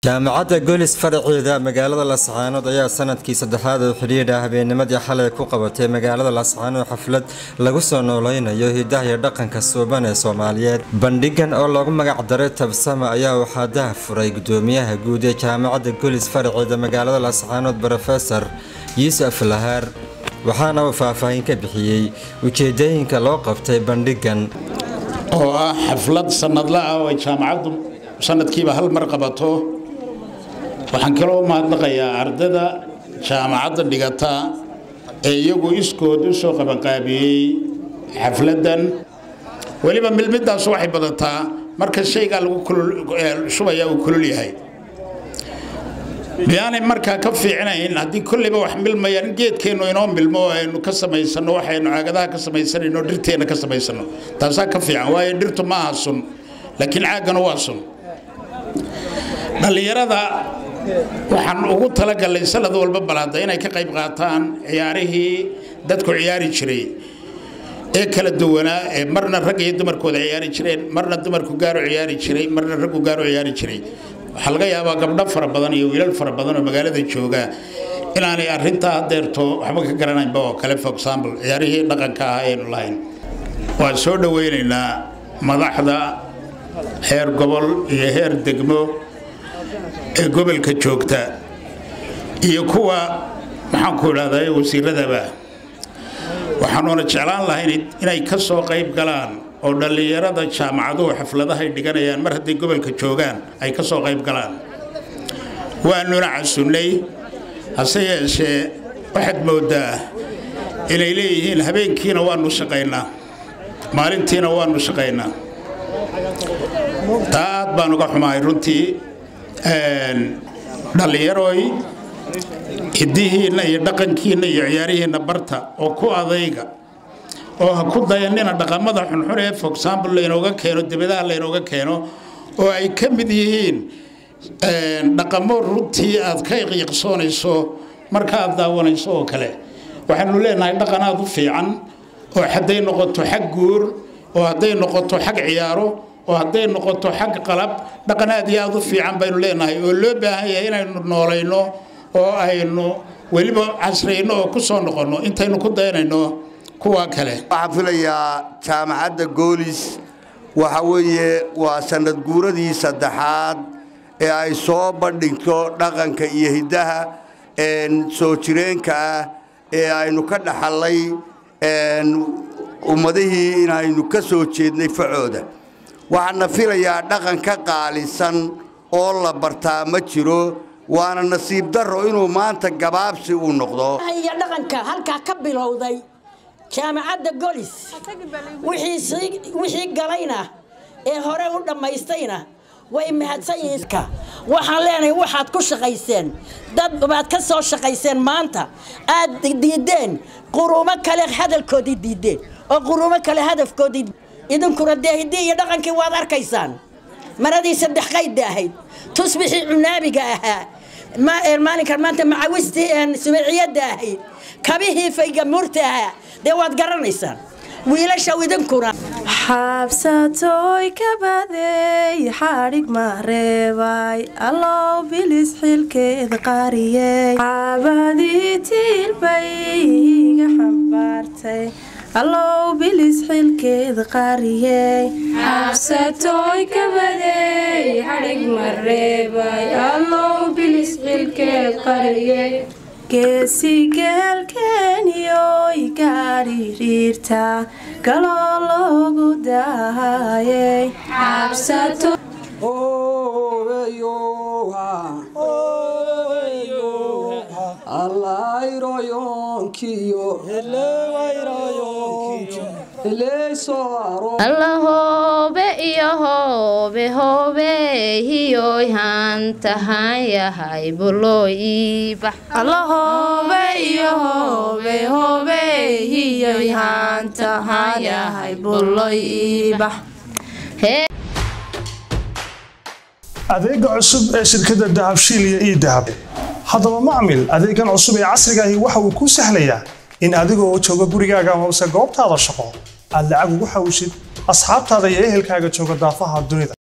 jaamacadda golis faraceeda magaalada lascaanood ayaa sanadkii saddexaad oo xidhiidha habeennimadii xalay ku qabatay magaalada lascaanood xaflad lagu soo nooleynayo hidaha iyo dhaqanka suuban ee soomaaliyeed bandhigan oo lagu magac daray tabsama ayaa waxaa daha furay gudoomiyaha guud ee jaamacadda golis faraceeda magaalada lascaanood rofesor yuusuf lahaar waxaana uu faahfaahin ka bixiyey ujeedooyinka loo qabtay bandhigan oo ah xaflad sanadla ah oo ay jaamacaddu sanadkiiba hal mar qabato waxaan kaloo mahadnaqayaa ardada jaamacadda dhigata ee iyagu iskood u soo qabanqaabiyey xafladdan weliba milmiddaas waxay badataa marka shaygaa lagu shubaya uu kulul yahay miyaanay markaa ka fiicnayn haddii kolliba wax milmayaan in geedkeennu inoo milmo oo aynu ka samaysano waxaynu caagadaha ka samaysanayno dhirteenna ka samaysano taasaa ka fiican waayo dhirtu ma aha sun laakiin caaggana waa sun dhallinyarada waxaan ugu talagalay sanad walba balhadda inay ka qayb qaataan ciyaarihii dadku ciyaari jiray ee kala duwanaa ee marna rag iyo dumarkooda ciyaari jireen marna dumarku gaaro ciyaari jiray marna raggu gaaro ciyaari jiray waxaa laga yaabaa gabdho fara badan iyo wiilal fara badan oo magaalada jooga inaanay arintaa hadeerto waxba ka garanaynba oo kale for example ciyaarihii dhaqanka ah aynu lahayn waan soo dhoweynaynaa madaxda heer gobol iyo heer degmo ee gobolka joogta iyo kuwa maxaanku idhahdaa wasiiradaba waxaanuuna jeclaan lahayn inay ka soo qayb galaan oo dhallinyarada jaamacaduhu xafladahay dhiganayaan mar hadday gobolka joogaan ay ka soo qayb galaan waanuna casunnay hase yeeshee waxaad mooddaa inay leeyihiin habeenkiina waanu shaqaynaa maalintiina waanu shaqaynaa taa aad baan uga xumahay runtii dhallinyaroy hiddihiinna iyo dhaqankiinna iyo ciyaarihiinna barta oo ku adayga oo ha ku dayanina dhaqamada xunxun ee for example laynooga keeno dibadaha laynooga keeno oo ay ka mid yihiin dhaqamo runtii aad ka iqiiqsoonayso marka aad daawanayso oo kale waxaanu leenahay dhaqan aad u fiican oo hadday noqoto xag guur oo hadday noqoto xag ciyaaro oo hadday noqoto xag qalab dhaqan aad iyo aad u fiican baynu leenahay oo loo baahan yahay inaynu noolayno oo aynu weliba casrayno oo ku soo noqonno intaynu ku dayanayno kuwa kale waxaan filayaa jaamacadda goolis waxa weeye waa sanad guuradii saddexaad ee ay soo bandhigto dhaqanka iyo hiddaha soo jireenka ah ee aynu ka dhaxallay ummadihii inaynu ka soo jeednay facooda waxaana filayaa dhaqan ka qaalisan oo la bartaa ma jiro waana nasiib darro inuu maanta gabaabsi uu noqdo iyo dhaqanka halkaa ka bilowday jaamacadda golis wixii galayna ee hore u dhammaystayna way mahadsan yihiin waxaan leenahay waxaad ku shaqayseen dad baad ka soo shaqayseen maanta aad diideen quruumo kale hadalkoodii diideen oo quruumo kale hadafkoodii idinkuna dee hiddii iyo dhaqankii waad arkaysaan maradii saddex qaydda ahayd tusbixii cunaabiga ahaa maalinkan maanta macawistii subeeciyadda ahayd kabihii faygamuurta ahaa dee waad garanaysaan wiilasha idinkuna xaabsatooy kabadeey xadhig mareebay allow bilis xilkeed qariyey xaabadii tiilbay iga xambaartay allow bilis xilkeed qariyey xaabsatooy kabadeey xadhig mareebay allow bilis xilkeed qariyey geesigeelkeeniyoy gaadhiriirta galoo loogu daayay alla hoobe iyo hoobe hoobe hiyoy hantahan yahay buloy iibax alla hoobe iyo hoobe hoobe hiyoy hantahan yahay buloy iibax adeega cusub ee shirkadda dahabshiil iyo ii dahab haddaba macmil adeegan cusub ee casrigaahi waxa uu kuu sahlayaa in adigoo jooga gurigaaga amase goobtaada shaqo aad lacag ugu xawishid asxaabtaada iyo ehelkaaga jooga daafaha dunida